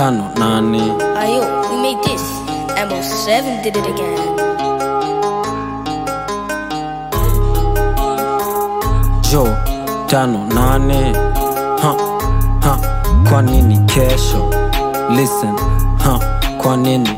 tano nane Ayo, we made this. MO7 did it again. jo tano nane ha, ha, kwa nini kesho listen ha, kwa nini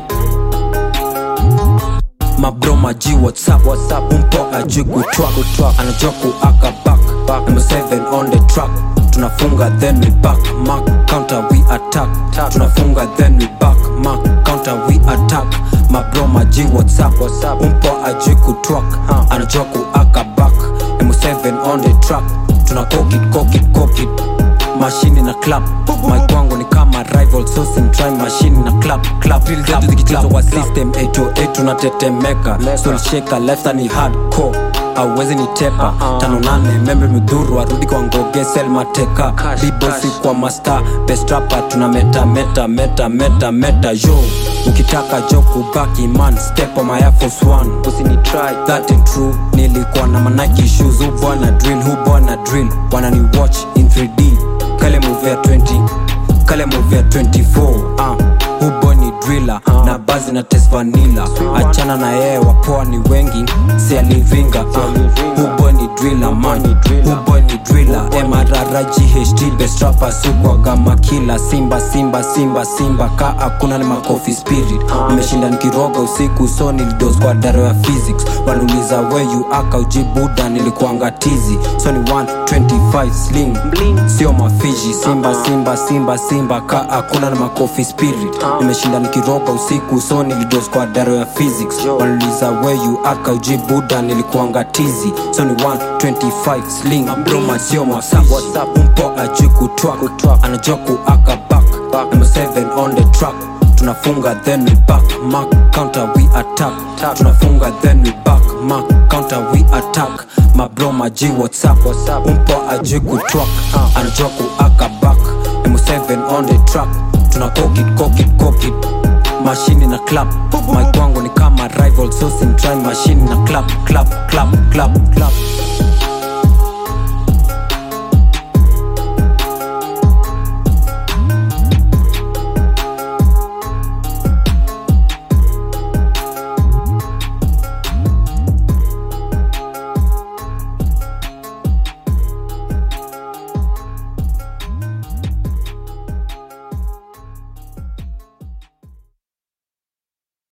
mabro maji whatsapp whatsapp umpo ajui kutwak anajua kuaka back number 7 on the track tunafunga then we back mark counter we attack tunafunga then we back mark counter we attack mabro maji whatsapp whatsapp umpo ajui kutwak anajua kuaka back number 7 on the track tuna cock it cock it cock it mashini na clap mike wangu ni kama rival sosin try mashini na clap clap clap zikichezwa kwa system 808 tunatetemeka soul shaker left ni hardcore auwezi ni tepa tano nane membe midhuru arudi kwa ngoge sel mateka bibosi kwa master best rapper tuna meta meta meta meta meta yo ukitaka jo kubaki man step on my Air Force One usini try that ain't true nilikuwa na manaki shoes hu bwana drill hu bwana drill wanani watch in 3D kale move ya 20 kale move ya 24 uh, hubo ni driller na bazi na test vanilla achana na yeye wapoa ni wengi si alivinga uh, hubo ni driller man hubo ni driller mrr ght best rapper sukwaga makila simba simba simba simba ka hakuna ni makofi spirit nimeshinda nikiroga usiku so nilidos kwa daro ya physics wanuliza weyu aka ujibuda nilikuanga tizi so ni 125 sling sio mafiji simba simba simba simba ka hakuna na makofi spirit nimeshinda nikiroga usiku so nilidos kwa daro ya physics wanuliza weyu aka ujibuda nilikuanga tizi so ni 125 sling broma sio mafiji umpo ajui kutwak anajua kuaka back number 7 on the track tunafunga then we back mark counter we attack tunafunga then we back mark counter we attack mabro maji whatsapp umpo ajui kutwak anajua kuaka back m7 on the track tuna cock it cock it cock it mashini na clap mike wangu ni kama rival so sin try mashini na clap clap clap clap clap